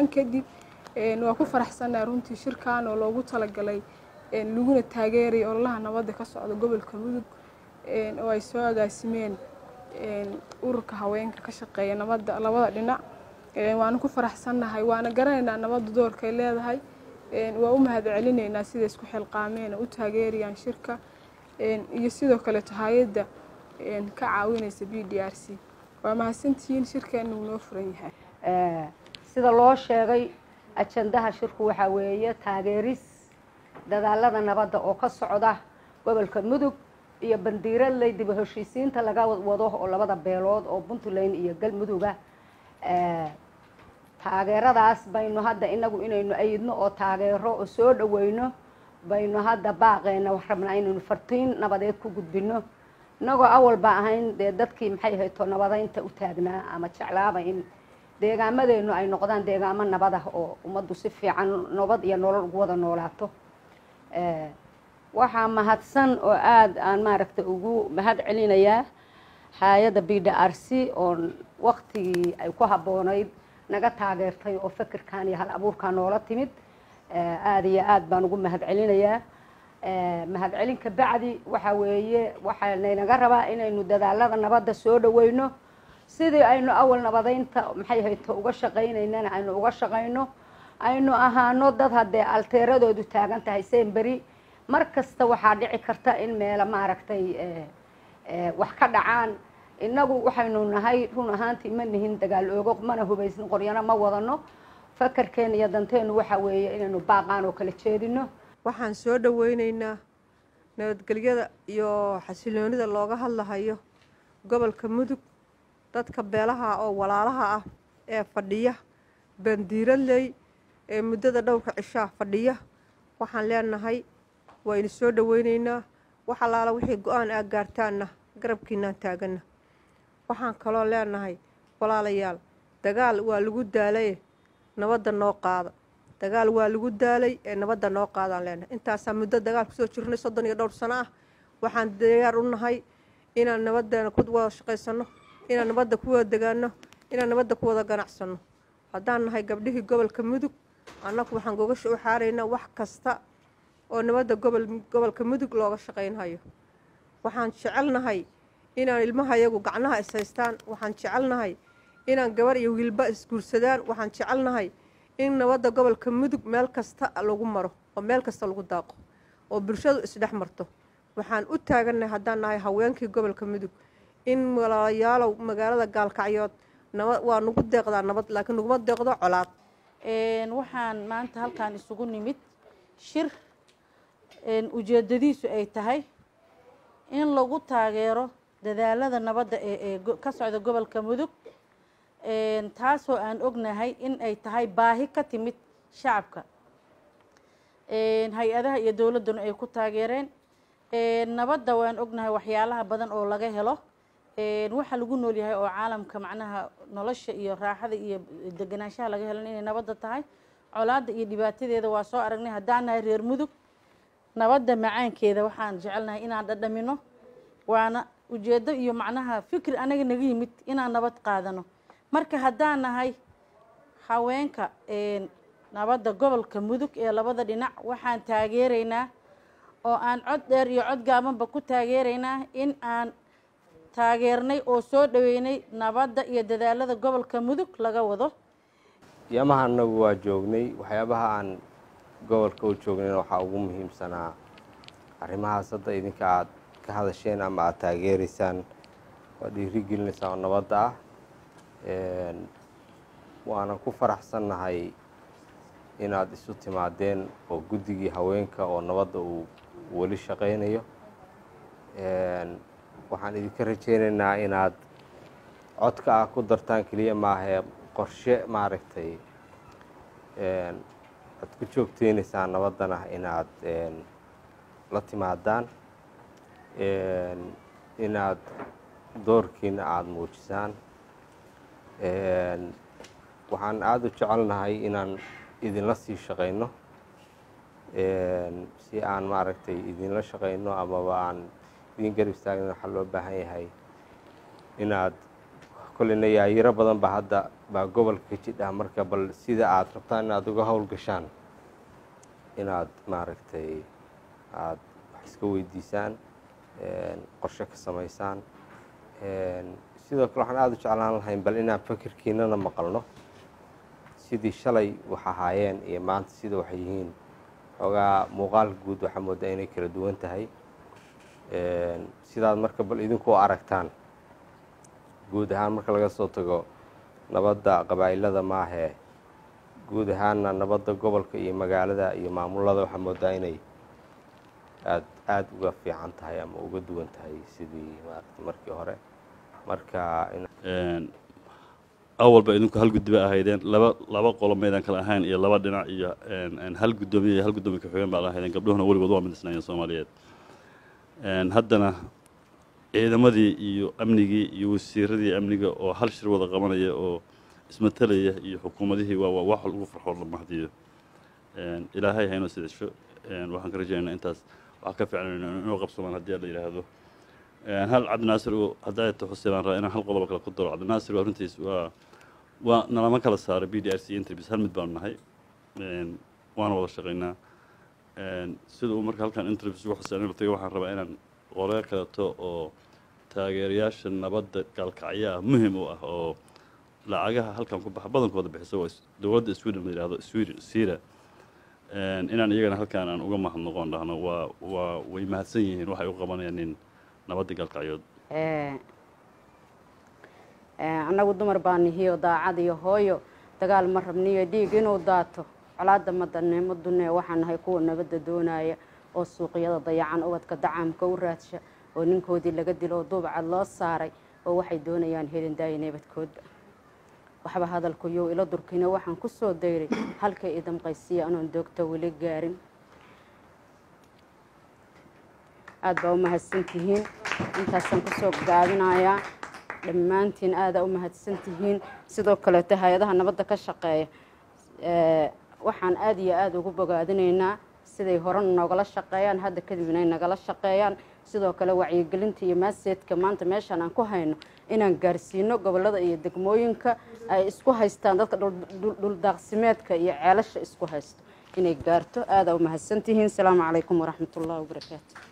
salaan kadib waa ku faraxsannahay runtii shirkan oo loogu talagalay laguna taageeray ololaha nabadda ka socda gobolka mudug oo ay soo agaasimeen ururka haweenka ka shaqeeya nabadda labada dhinac waana ku faraxsannahay waana garanaynaa nabadda doorkay leedahay waa u mahad celinaynaa siday isku xilqaameen oo u taageerayaan shirka iyo sidoo kaleeto hay-adda ka caawinaysa b d r c waa mahadsantihiin shirkeena uu noo furan yahay sida loo sheegay ajandaha shirku waxaa weeye taageeris dadaalada nabadda oo ka socda gobolka mudug iyo bandiiradley dib u heshiisiinta laga wado oo labada beelood oo puntland iyo galmuduga taageeradaas baynu hadda inagu inaynu ayidno oo taageero oo soo dhaweyno baynu hadda baaqeena wax rabnaa inaynu fartiin nabadeed ku gudbino inagoo awalba ahayn dee dadkii maxay hayto nabadeynta u taagnaa ama jeclaaba in deegaamadeennu ay noqdaan deegaamo nabad ah oo ummaddu si fiican nabad iyo nolol ugu wada noolaato waxaa mahadsan oo aada aan maaragtay ugu mahad celinayaa hay-adda b d r c oo waktigii ay ku habboonayd naga taageertay oo fikirkan iyo hal abuurkan noola timid aada iyo aada baan ugu mahad celinayaa mahad celinka bacdi waxa weeye waxaa naynaga rabaa inaynu dadaalada nabadda soo dhaweyno sidii aynu awal nabadeynta maxay hayto uga shaqaynaynana aynu uga shaqayno aynu ahaano dad haddee alteeradoodu taagan tahay semberi mar kasta waxaa dhici karta in meela maaragtay wax ka dhacaan innagu waxaynu nahay run ahaantii ma nihin dagaal oogo mana hubaysnin qoryana ma wadano fakarkeena iyo danteenu waxa weeye inaynu baaqaan oo kala jeedino waxaan soo dhaweyneynaa nabadgelyada iyo xasiloonida looga hadlahayo gobolka mudug dadka beelaha oo walaalaha ah ee fadhiya bandiiradley ee muddada dhowrka cishaa fadhiya waxaan leenahay waynu soo dhaweyneynaa wax allaala wixii go-aan aa gaartaanna garabkiinaan taaganna waxaan kaloo leenahay walaalayaal dagaal waa lagu daalaye nabadda noo qaada dagaal waa lagu daalay ee nabadda noo qaadaan leenahay intaasaa muddo dagaal kusoo jirnay soddon iyo dhowr sano ah waxaan diyaar u nahay inaan nabaddeena ku wada shaqaysanno inaan nabadda ku wada degaano inaan nabadda ku wada ganacsanno haddaan nahay gabdhihii gobolka mudug annagu waxaan gogasha u xaaraynaa wax kasta oo nabadda gobol gobolka mudug looga shaqaynhayo waxaan jecelnahay inaan ilmahayagu gacnaha is haystaan waxaan jecelnahay inaan gabar iyo wiilba isguursadaan waxaan jecelnahay in nabadda gobolka mudug meel kasta lagu maro oo meel kasta lagu daaqo oo bulshadu isdhex marto waxaan u taagannahay haddaan nahay haweenkii gobolka mudug in walaalayaalow magaalada gaalkacyood nabad waa nagu deeqdaa nabad laakiin naguma deeqdo colaad waxaan maanta halkaan isugu nimid shir ujeedadiisu ay tahay in lagu taageero dadaalada nabadda ee ka socda gobolka mudug taasoo aan ognahay in ay tahay baahi ka timid shacabka hay-adaha iyo dowladduna ay ku taageereen nabadda waan ognahay waxyaalaha badan oo laga helo waxa lagu nool yahay oo caalamka macnaha nolosha iyo raaxada iyo deganaanshaha laga helan inay nabadda tahay colaadda iyo dhibaatadeeda waa soo aragnay haddaan nahay reer mudug nabadda macaankeeda waxaan jecelnahay inaan dhadhamino waana ujeeddo iyo macnaha fikri anaga naga yimid inaan nabad qaadano marka haddaan nahay haweenka nabadda gobolka mudug ee labada dhinac waxaan taageeraynaa oo aan cod dheer iyo cod gaabanba ku taageeraynaa in aan taageernay oo soo dhaweynay nabadda iyo dadaalada gobolka mudug laga wado yamaha anagu waa joognay waxyaabaha aan gobolka u joognayna waxaa ugu muhiimsanaa arrimahaas hadda idinka aad ka hadasheen ama aada taageeraysaan waa dhiiri gelinaysaa oo nabadda ah waana ku faraxsannahay inaad isu timaadeen oo guddigii haweenka oo nabadda uu weli shaqaynayo waxaan idinka rajaynaynaa inaad codka ah ku dartaan keliya maahee qorshe maaragtay aad ku joogteynaysaan nabaddana inaad la timaadaan inaad doorkiina aada muujisaan waxaan aada u jecelnahay inaan idinla sii shaqayno si aan maaragtay idinla shaqayno amaba aan idin garab istaagna waxaa loo baahan yahay inaad kolleyna yaayiro badan baa hadda baa gobolka ka jidha marka bal sida aad rabtaan inaad uga howl gashaan inaad maaragtay aada wax iska weydiisaan qorshe ka samaysaan sidoo kale waxaan aada u jeclaan lahayn bal inaan fakirkiinana maqalno sidii shalay wax ahaayeen iyo maanta sida waxay yihiin xoogaa muuqaalka guud waxaa moodaa inay kala duwan tahay sidaad marka bal idinku aragtaan guud ahaan marka laga soo tago nabadda qabaa'ilada maahee guud ahaanna nabadda gobolka iyo magaalada iyo maamulada waxaa moodaa inay aad aada uga fiican tahay ama uga duwan tahay sidii maarata markii hore marka awalba idinku hal guddi ba ahaydeen laba laba qolo maydaan kala ahayn iyo laba dhinac iyo hal guddoomiye iyo hal guddoomiye ka-xigeen baa ahaydeen gabdhuhuna weligood waa midisnaayeen soomaaliyeed haddana ciidamadii iyo amnigii iyo wasiiradii amniga oo hal shir wada qabanaya oo ismatelaya iyo xukuumadihii waa wax lagu farxoo la mahdiyo ilaahay haynoo sidasho waxaan ka rajaynaynaa intaas wax ka fiicnayno inuu qabsamaan haddii la yidhaahdo hal cabdinaasir uu haddaa ta xuseen aan raa inaan hal qodoba kale ku daro cabdinaasir waa runtiis waa waa nalama kala saaray b d r c interviews hal mid baanu nahay waana wada shaqaynaa sida uu marka halkan interviews ugu xuseen inuu tagay waxaan rabaa inaan qore kaleto oo taageerayaasha nabadda gaalkacyo ah muhim u ah oo lacagaha halkan ku baxa badankooda bixisa waa dowladda sweden la yidhahdo sweden sira inaan iyagana halkaan aan uga mahadnoqon dhahno waa waa way mahadsan yihiin waxay u qabanayaan in nabadda gaalkacyood annagu dumar baa nihiyo daacad iyo hooyo dagaal ma rabniyo dhiig inuu daato colaadda madanimo dunee waxaan nahay kuwa nabadda doonaya oo suuqyada dayacan ubadka dacaamka u raadsha oo ninkoodii laga dilo oo duubcad loo saaray oo waxay doonayaan helin daaya nabadkoodba waxba hadalkuyo ilo durkina waxaan ku soo dayray halkay idamqaysiya anoon doogta weli gaarin aada baa u mahadsantihiin intaasaan kusoo gaabinayaa dhammaantiin aadaa u mahadsantihiin sidoo kaleeto hay-adaha nabadda ka shaqeeya waxaan aada iyo aada ugu bogaadinaynaa siday horena noogala shaqeeyaan hadda kadib inay nagala shaqeeyaan sidoo kale wacyigelinta iyo maaseedka maanta meeshaan aan ku hayno inaan gaarsiino gobolada iyo degmooyinka ay isku haystaan dadka dhuldaaqsimeedka iyo ceelasha isku haysto inay gaarto aadaa u mahadsantihiin asalaamu calaykum waraxmat ullahi wabarakaatu